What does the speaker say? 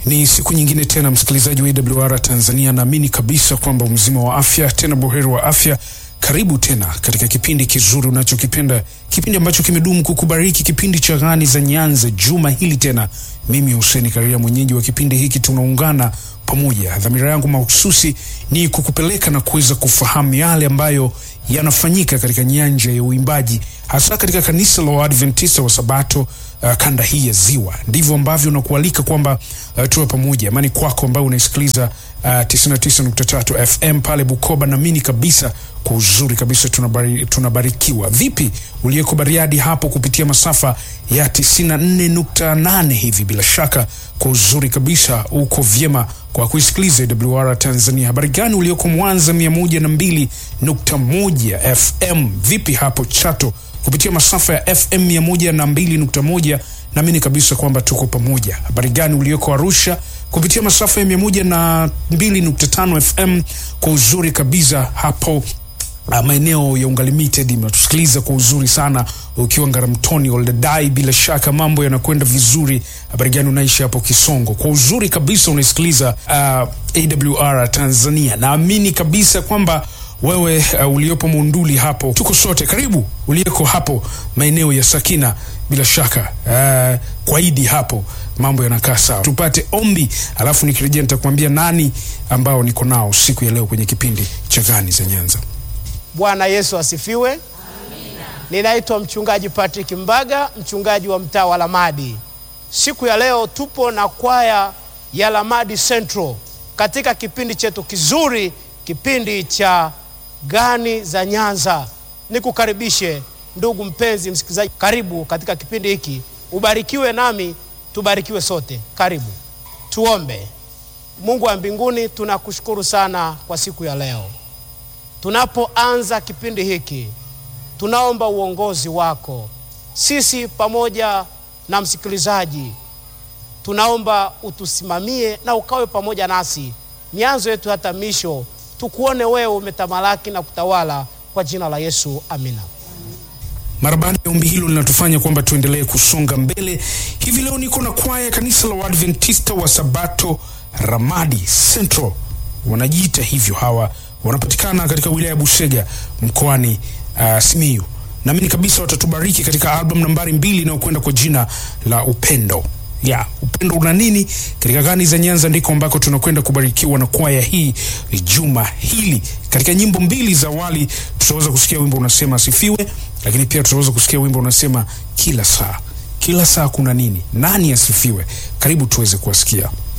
Ni siku nyingine tena, msikilizaji wa AWR Tanzania, naamini kabisa kwamba mzima wa afya, tena buheri wa afya. Karibu tena katika kipindi kizuri unachokipenda, kipindi ambacho kimedumu kukubariki, kipindi cha Ghani za Nyanza. Juma hili tena, mimi Hussein Karia, mwenyeji wa kipindi hiki, tunaungana pamoja. Dhamira yangu mahususi ni kukupeleka na kuweza kufahamu yale ambayo yanafanyika katika nyanja ya uimbaji, hasa katika kanisa la Waadventista wa Sabato uh, kanda hii ya Ziwa. Ndivyo ambavyo nakualika kwamba uh, tuwe pamoja. Amani kwako ambayo unaisikiliza uh, 99.3 FM pale Bukoba. Naamini kabisa kwa uzuri kabisa tunabari, tunabarikiwa. Vipi uliyeko Bariadi hapo kupitia masafa ya 94.8 hivi? Bila shaka kwa uzuri kabisa uko vyema kwa kuisikiliza AWR Tanzania. Habari gani ulioko Mwanza 102.1 FM? Vipi hapo Chato kupitia masafa ya FM 102.1? Naamini kabisa kwamba tuko pamoja. Habari gani ulioko Arusha kupitia masafa ya 102.5 FM? Kwa uzuri kabisa hapo Uh, maeneo ya Unga Limited mnatusikiliza kwa uzuri sana ukiwa Ngaramtoni Oldadai, bila shaka mambo yanakwenda vizuri. Habari gani unaishi hapo Kisongo? Kwa uzuri kabisa unaisikiliza uh, AWR Tanzania. Naamini kabisa kwamba wewe uh, uliopo Munduli hapo, tuko sote. Karibu uliyeko hapo maeneo ya Sakina, bila shaka uh, kwa Idi hapo mambo yanakaa sawa. Tupate ombi, alafu nikirejea nitakwambia nani ambao niko nao siku ya leo kwenye kipindi cha Ghani za Nyanza. Bwana Yesu asifiwe. Amina. Ninaitwa mchungaji Patrick Mbaga, mchungaji wa mtaa wa Lamadi. Siku ya leo tupo na kwaya ya Lamadi Central katika kipindi chetu kizuri, kipindi cha Ghani za Nyanza. Nikukaribishe ndugu mpenzi msikilizaji, karibu katika kipindi hiki, ubarikiwe nami tubarikiwe sote. Karibu tuombe. Mungu wa mbinguni, tunakushukuru sana kwa siku ya leo. Tunapoanza kipindi hiki, tunaomba uongozi wako. Sisi pamoja na msikilizaji, tunaomba utusimamie na ukawe pamoja nasi mianzo yetu hata misho, tukuone wewe umetamalaki na kutawala, kwa jina la Yesu, amina. Mara baada ya ombi hilo linatufanya kwamba tuendelee kusonga mbele. Hivi leo niko na kwaya kanisa la Waadventista wa Sabato Ramadi Central, wanajiita hivyo hawa wanapatikana katika wilaya ya Busega mkoani uh, Simiyu. Naamini kabisa watatubariki katika album nambari mbili inayokwenda kwa jina la Upendo. Ya, upendo una nini? Katika Ghani za Nyanza ndiko ambako tunakwenda kubarikiwa na kwaya hii juma hili. Katika nyimbo mbili za awali tutaweza kusikia wimbo unasema asifiwe, lakini pia tutaweza kusikia wimbo unasema kila saa. Kila saa kuna nini? Nani asifiwe? Karibu tuweze kuwasikia.